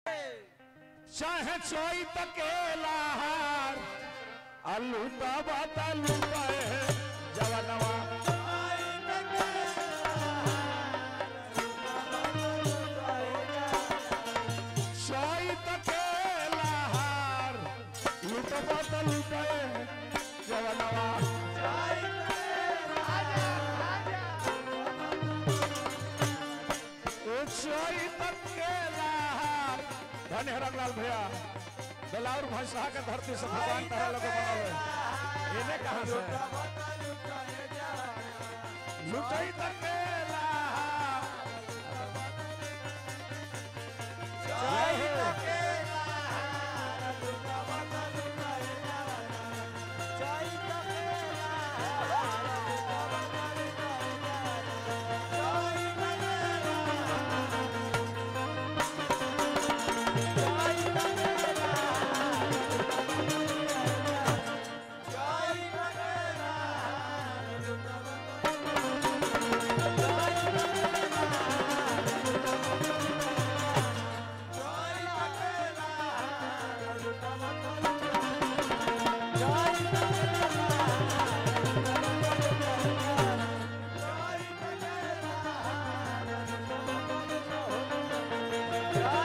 चाहे चोई तकेला हार आलू तबा तलू जवनवा चोई तकेला हार लूटबा तलू जवनवा चोई तकेला हार धन्य रंगलाल भैया बेलाउर भाषा के धरती से भगवान तारा लोग बनावे इन्हें कहाँ से लुटाई तकेला जय हो जय